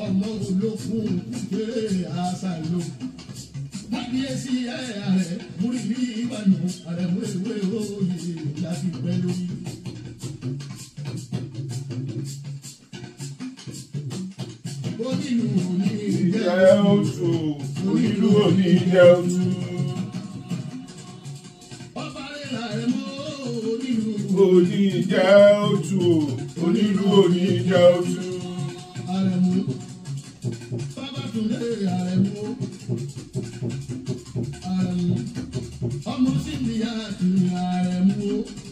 ọmọ olókùn kéré àṣà ló. kábíyèsí ààrẹ múrí ní ìbànú ààrẹ múrèwé òye láti pẹ́ lórí. onílù ní Ìjẹ́ ìjẹ́ oṣù onílù òní jẹ́ oṣù. ọba rẹ̀ làrẹ̀ mọ́ onílù. Òní jẹ́ oṣù onílù òní jẹ́ oṣù. Àrẹ̀mú. Babátúndé Àrẹ̀mú. Àrẹ̀mú. Ọmọ Síndíyà ti Àrẹ̀mú.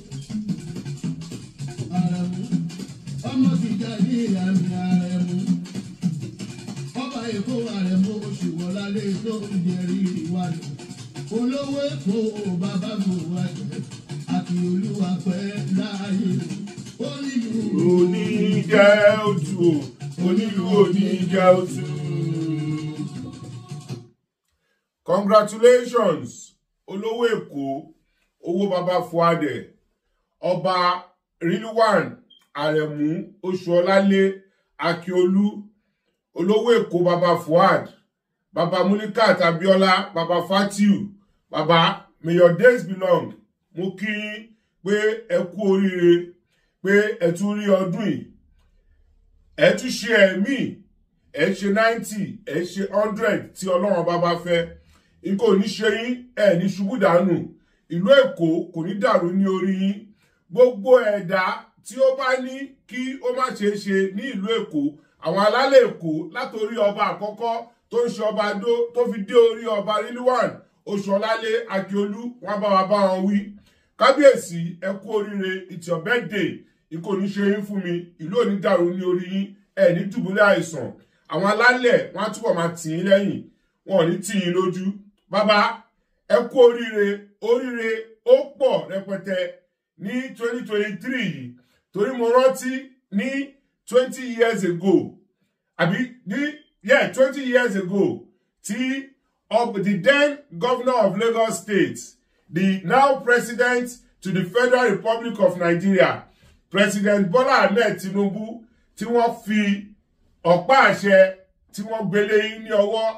Àrẹ̀mú. Ọmọ Tìjàní ìyàmì Àrẹ̀mú. Ọba Èkó Àrẹ̀mú Oṣùwọ̀lálé tó ń jẹrí ìwádìí. Olówó Èkó bàbá Bùwájẹ́. Àti olúwa pẹ́ láàyè. Ó nílùú. Òní jẹ́ oṣù onílù òní jẹ́ oṣù. Congratulations olówó Èkó owó baba Fuadé ọba Rilwan Àrẹ̀mú Oṣuọlálé Akíolú olówó Èkó baba Fuad baba Mulikat Abiola baba Fatiu baba may your days be long mo kí yín pé ẹ kú oríire pé ẹ tún rí ọdún yìí ẹ tún ṣe ẹ̀mí ẹ ṣe ninety ẹ ṣe hundred tí ọlọ́run bá bá fẹ́ n kò ní ṣe yín ẹ ní ṣubú dànù ìlú èkó kò ní dàrú ní orí yín gbogbo ẹ̀dá tí ó bá ní kí ó má ṣeé ṣe ní ìlú èkó àwọn alálẹ̀ èkó látòrí ọba àkọ́kọ́ tó ń ṣe ọba dó tó fi dé orí ọba rilwan oṣuọlálé akíolú wọn bá wa bá wọn wí kábíyèsí ẹ kú oríire it's your birthday ikú ní ṣe yín fún mi ìlú òní dàrú ní orí yín ẹ ní dùbúlẹ̀ àìsàn àwọn alálẹ̀ wọn á túbọ̀ máa tì yín lẹ́yìn wọn ò ní tì yín lójú bàbá ẹ kú oríire oríire ó pọ̀ rẹpẹtẹ ní 2023 yìí torí mo rántí ní 20 years ago àbí ní yeah 20 years ago tí of the then governor of Lagos State the now president to the Federal Republic of Nigeria President Bola Ahmed Tinubu tí wọ́n fi ọ̀pá àṣẹ tí wọ́n gbélé yín ní ọwọ́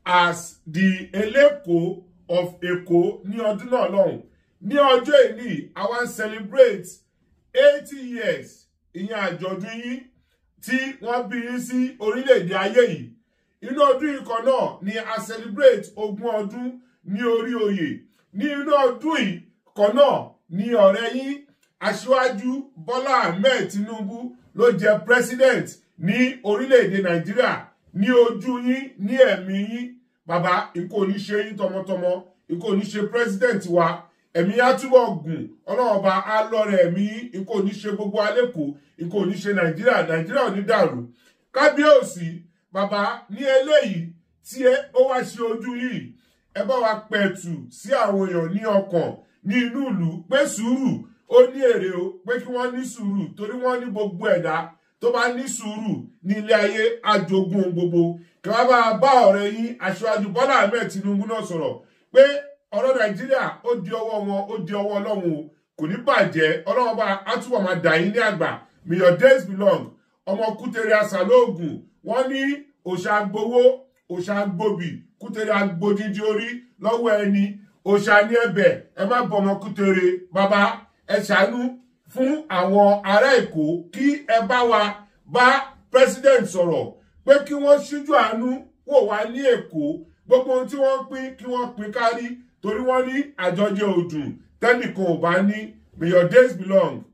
as the Eleko of Èkó ní ọdún náà lọ́hùn ní ọjọ́ ìní àwa ń celebrate eighty years ìyẹn àjọ̀dún yín tí wọ́n bí yín sí orílẹ̀-èdè ayé yìí inú ọdún yìí kan náà ni a celebrate ogún ọdún ní orí oyè ní inú ọdún yìí kan náà ni ọ̀rẹ́ yín aṣíwájú bọ́lá ahmed tinubu ló jẹ president ní orílẹ̀-èdè nàìjíríà ní ojú yín ní ẹ̀mí yín bàbá ikú ò ní ṣe yín tọmọtọmọ ikú ò ní ṣe president wa ẹ̀mí á túbọ̀ gùn ọlọ́run ọba á lọ́rẹ̀ ẹ̀mí yín ikú ò ní ṣe gbogbo alẹ́kọ̀ọ́ ikú ò ní ṣe nàìjíríà nàìjíríà ò ní dàrú kábíyèsí bàbá ní eléyìí tí ó wá ṣe ojú yìí ẹ bá wa pẹ̀tù sí àwọn èèyàn ní ọkàn ní inú ìlú pé sùúrù ó ní èrè o pé kí wọ́n ní sùúrù torí wọ́n ní gbogbo ẹ̀dá tó bá ní sùúrù ní ilé ayé àjogún gbogbo kí wọ́n bá bá ọ̀rẹ́ yín aṣáájú bọ́lá ahmed tinubu náà sọ̀rọ̀ pé ọ̀rọ̀ nàìjíríà ó di ọwọ́ wọn ó di ọwọ́ ọlọ́run o kò ní bàjẹ́ ọlọ́run bá a túbọ̀ máa dà yín ní àgbà may your days belong ọmọ kútere àṣàlóògùn wọ́n ní òṣà gbowó òṣà gbòbì kútere agbódídí orí lọ́wọ́ ẹni òṣà ní ẹ̀bẹ̀ ẹ má bọ ọmọ kútere bàbá ẹ ṣàánú fún àwọn ará èkó kí ẹ bá wa bá president sọ̀rọ̀ pé kí wọ́n ṣíjú àánú wò wá ní èkó gbogbo ohun tí wọ́n pín kí wọ́n pín kárí torí wọ́n ní àjọjẹ òdùn tẹ́nìkan ò bá ní may your days belong